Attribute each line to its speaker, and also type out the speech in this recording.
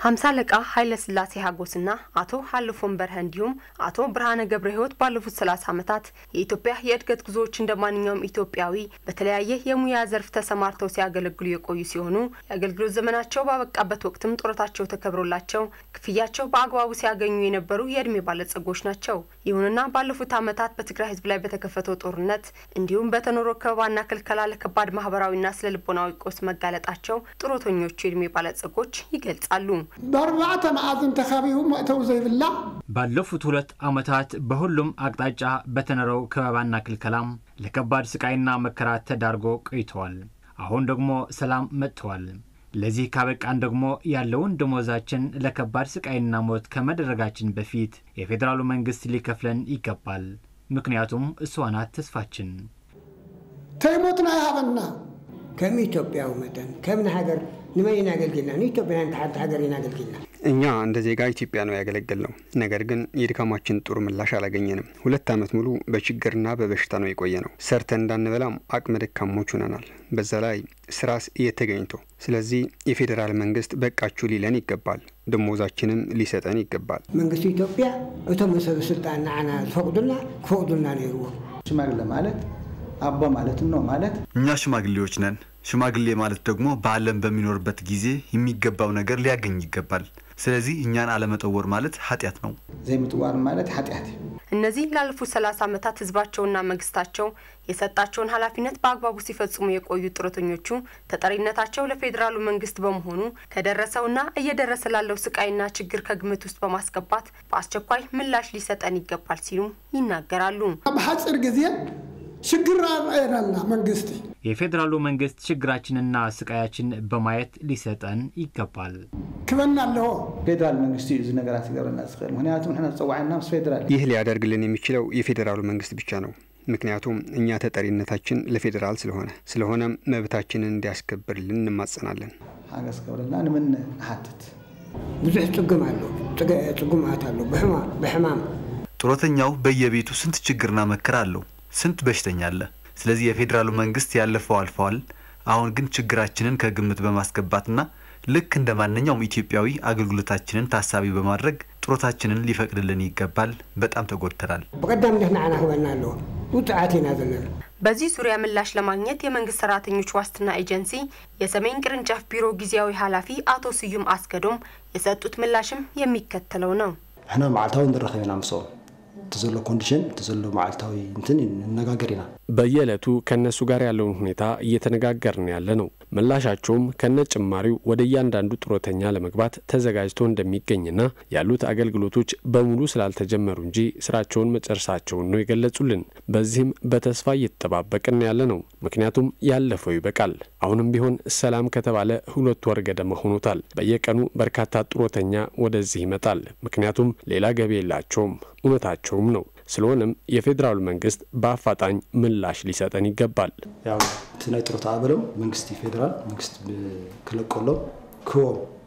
Speaker 1: ሀምሳ አለቃ ኃይለ ስላሴ ሀጎስና አቶ ሀልፎን በርሀ እንዲሁም አቶ ብርሃነ ገብረ ሕይወት ባለፉት ሰላሳ ዓመታት የኢትዮጵያ የእድገት ጉዞዎች እንደ ማንኛውም ኢትዮጵያዊ በተለያየ የሙያ ዘርፍ ተሰማርተው ሲያገለግሉ የቆዩ ሲሆኑ የአገልግሎት ዘመናቸው ባበቃበት ወቅትም ጡረታቸው ተከብሮላቸው ክፍያቸው በአግባቡ ሲያገኙ የነበሩ የእድሜ ባለጸጎች ናቸው። ይሁንና ባለፉት ዓመታት በትግራይ ሕዝብ ላይ በተከፈተው ጦርነት እንዲሁም በተኖሮ ከበባና ክልከላ ለከባድ ማህበራዊና ስነ ልቦናዊ ቀውስ መጋለጣቸው ጡረተኞቹ የእድሜ ባለጸጎች ይገልጻሉ።
Speaker 2: ብኣርባዕተ መዓዝን ተኸቢቡ መእተው ዘይብላ
Speaker 3: ባለፉት ሁለት ዓመታት በሁሉም አቅጣጫ በተነረው ከበባና ክልከላም ለከባድ ስቃይና መከራ ተዳርጎ ቆይተዋል። አሁን ደግሞ ሰላም መጥተዋል። ለዚህ ካበቃን ደግሞ ያለውን ደሞዛችን ለከባድ ስቃይና ሞት ከመደረጋችን በፊት የፌዴራሉ መንግስት ሊከፍለን ይገባል። ምክንያቱም እሷ ናት ተስፋችን።
Speaker 2: ተይሞትና ይሃበና
Speaker 4: ከም ኢትዮጵያዊ መጠን ከም ንሃገር ንመን ኢና ኣገልጊልና ንኢትዮጵያ ንሓንቲ ሃገር ኢና ኣገልጊልና
Speaker 5: እኛ እንደ ዜጋ ኢትዮጵያ ነው ያገለገል ነው። ነገር ግን የድካማችን ጥሩ ምላሽ አላገኘንም። ሁለት ዓመት ሙሉ በችግርና በበሽታ ነው የቆየ ነው። ሰርተን እንዳንበላም አቅመ ደካሞች ሆነናል። በዛ ላይ ስራስ እየተገኝቶ ስለዚህ የፌዴራል መንግስት በቃችሁ ሊለን ይገባል። ደሞዛችንም ሊሰጠን ይገባል።
Speaker 4: መንግስቲ ኢትዮጵያ እቶም ሰብ ስልጣን ንዓና ዝፈቅዱልና ክፈቅዱልና ነይርዎ
Speaker 6: ሽማግሌ ማለት አባ ማለት ነው ማለት
Speaker 7: እኛ ሽማግሌዎች ነን። ሽማግሌ ማለት ደግሞ በዓለም በሚኖርበት ጊዜ የሚገባው ነገር ሊያገኝ ይገባል። ስለዚህ እኛን አለመጠወር ማለት ኃጢአት ነው።
Speaker 6: ዘይምጥዋር ማለት ኃጢአት እዩ
Speaker 1: እነዚህ ላለፉት ሰላሳ ዓመታት ህዝባቸውና መንግስታቸው የሰጣቸውን ኃላፊነት በአግባቡ ሲፈጽሙ የቆዩ ጡረተኞቹ ተጠሪነታቸው ለፌዴራሉ መንግስት በመሆኑ ከደረሰውና እየደረሰ ላለው ስቃይና ችግር ከግምት ውስጥ በማስገባት በአስቸኳይ ምላሽ ሊሰጠን ይገባል ሲሉ ይናገራሉ።
Speaker 2: ብሓፂር ግዜ ሽግር ኣርአየናልና መንግስቲ
Speaker 3: የፌዴራሉ መንግስት ችግራችንና ስቃያችን በማየት ሊሰጠን ይገባል።
Speaker 2: ክበና ኣለዎ
Speaker 6: ፌደራል መንግስቲ እዩ እዚ ነገራት ክገብረና ዝኽእል ምክንያቱ ንሕና ዝፀዋዕና ምስ ፌደራል
Speaker 5: ይህ ሊያደርግልን የሚችለው የፌዴራሉ መንግስት ብቻ ነው። ምክንያቱም እኛ ተጠሪነታችን ለፌዴራል ስለሆነ ስለሆነም መብታችንን እንዲያስከብርልን እንማጸናለን።
Speaker 6: ሓገዝ ክገብረልና ንምን ንሓትት
Speaker 4: ብዙሕ ፅጉም ኣሎ ፅጉማት ኣሎ ብሕማም
Speaker 7: ጡረተኛው በየቤቱ ስንት ችግርና መከራ አለው። ስንት በሽተኛ አለ። ስለዚህ የፌዴራሉ መንግስት ያለፈው አልፈዋል። አሁን ግን ችግራችንን ከግምት በማስገባትና ልክ እንደ ማንኛውም ኢትዮጵያዊ አገልግሎታችንን ታሳቢ በማድረግ ጡረታችንን ሊፈቅድልን ይገባል። በጣም ተጎድተናል።
Speaker 4: ብቀዳምነት ንዓና ክበና ኣለዎ ውፅዓት ኢና ዘለና
Speaker 1: በዚህ ዙሪያ ምላሽ ለማግኘት የመንግስት ሰራተኞች ዋስትና ኤጀንሲ የሰሜን ቅርንጫፍ ቢሮ ጊዜያዊ ኃላፊ አቶ ስዩም አስገዶም የሰጡት ምላሽም የሚከተለው ነው።
Speaker 8: ሕና መዓልታዊ ንረኸብ ኢና ምሶም እቲ ዘሎ ኮንዲሽን እቲ ዘሎ መዓልታዊ እንትን ነጋገር ኢና
Speaker 9: በየዕለቱ ከእነሱ ጋር ያለውን ሁኔታ እየተነጋገርን ያለ ነው። ምላሻቸውም ከነ ጭማሪው ወደ እያንዳንዱ ጡረተኛ ለመግባት ተዘጋጅቶ እንደሚገኝና ያሉት አገልግሎቶች በሙሉ ስላልተጀመሩ እንጂ ስራቸውን መጨረሳቸውን ነው የገለጹልን። በዚህም በተስፋ እየተጠባበቅን ያለ ነው። ምክንያቱም ያለፈው ይበቃል። አሁንም ቢሆን ሰላም ከተባለ ሁለት ወር ገደማ ሆኖታል። በየቀኑ በርካታ ጡረተኛ ወደዚህ ይመጣል። ምክንያቱም ሌላ ገቢ የላቸውም። እውነታቸውም ነው። ስለሆነም የፌዴራሉ መንግስት በአፋጣኝ ምላሽ ሊሰጠን ይገባል።
Speaker 8: ያው እቲ ናይ ጡረታ ኣበሎም መንግስቲ ፌደራል መንግስቲ ክለቀሎም ክቦም